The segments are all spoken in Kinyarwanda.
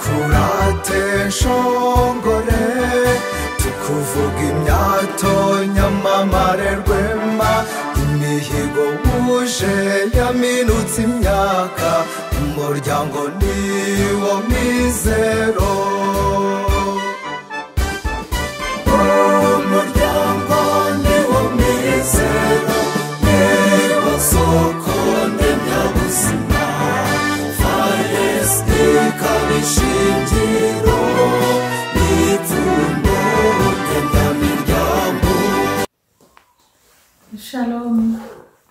twadukurate nshongore tukuvuga imyato nyamamare rwema imihigo wuje yaminutse imyaka umuryango niwo mizero umuryango niwo mizero niwo soko ndemyabuzima faresite ikaba ishingiro n'ipfundo ndemyamiryango shalomu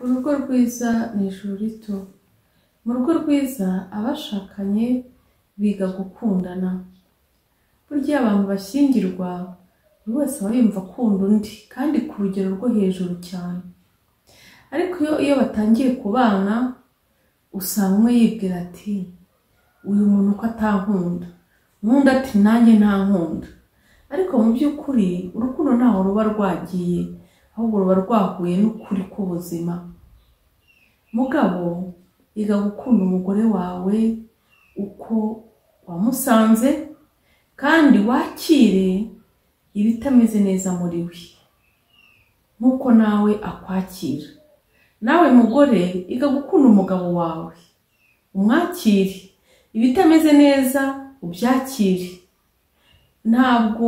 urugo rwiza ni ijuru rito mu rugo rwiza abashakanye biga gukundana burya abantu bashyingirwa buri wese aba yumva akunda undi kandi ku rugero rwo hejuru cyane ariko iyo iyo batangiye kubana usanga umwe yibwira ati uyu muntu ko atankunda uwundi ati nanjye ntankunda ariko mu by'ukuri urukundo ntaho ruba rwagiye ahubwo ruba rwahuye n'ukuri k'ubuzima mugabo iga gukunda umugore wawe uko wamusanze kandi wakire ibitameze neza muri we nk'uko nawe akwakira nawe mugore iga gukunda umugabo wawe umwakire ibitameze neza ubyakire ntabwo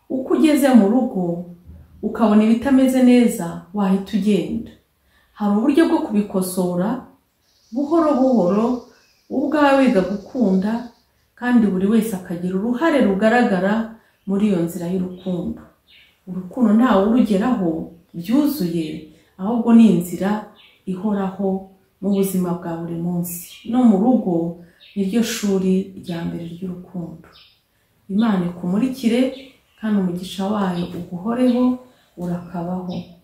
uko ugeze mu rugo ukabona ibitameze neza wahita ugenda hari uburyo bwo kubikosora buhoro buhoro wowe ubwawe wiga gukunda kandi buri wese akagira uruhare rugaragara muri iyo nzira y'urukundo urukundo ntawe urugeraho byuzuye ahubwo ni inzira ihoraho mu buzima bwa buri munsi no mu rugo niryo shuri rya mbere ry'urukundo imana ikumurikire kandi umugisha wayo uguhoreho urakabaho